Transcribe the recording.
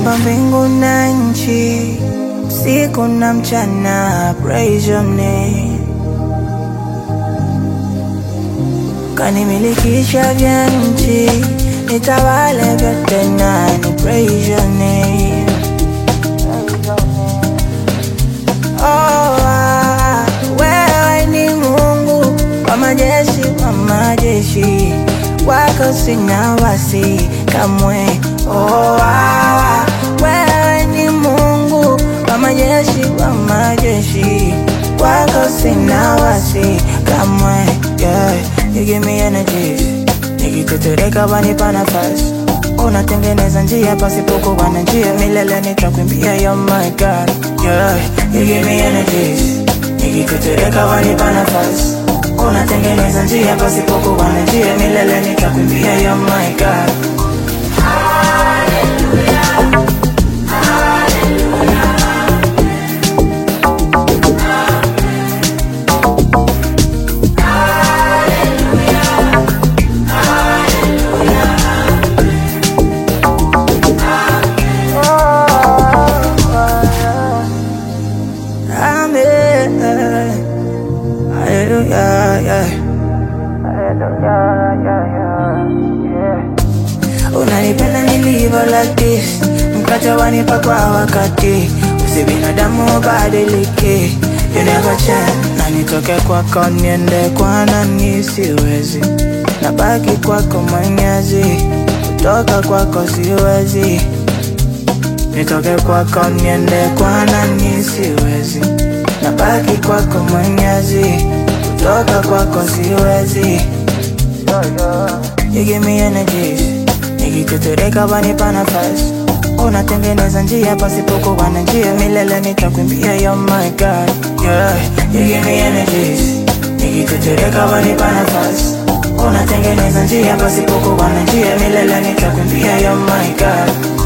Umeumba mbingu na nchi, usiku na mchana, praise your name. Kanimilikisha vya nchi, nitawale vyote nani, praise your name. Oh, ah, wewe ni Mungu wa majeshi, wa majeshi, wako sina wasi kamwe. Oh, ah, wewe ni Mungu wa majeshi, wa majeshi, wako sina wasi kamwe. Yeah, you give me energy, nikitetereka wanipa nafasi unatengeneza njia pasipokuwa na njia, milele nitakwimbia, you're my God. Yeah, you give me energy, nikitetereka wanipa nafasi unatengeneza njia pasipokuwa na njia, milele nitakwimbia, you're my God. Amen. Hallelujah, yeah. Hallelujah, yeah, yeah, yeah. Unanipenda nilivyo like this, mkate wanipa kwa wakati, usi binadamu badiliki, you never change. Na nitoke kwako niende kwa nani, siwezi, nabaki kwako mwenyezi, kutoka kwako siwezi nitoke kwako niende kwa nani, siwezi, nabaki kwako mwenyezi, kutoka kwako siwezi. You give me energy, nikitetereka wanipa nafasi, unatengeneza njia pasipokuwa na njia, milele nitakwimbia, you're my God. Yeah, you give me energy, nikitetereka wanipa nafasi, unatengeneza njia pasipokuwa na njia, milele nitakwimbia, you're my God.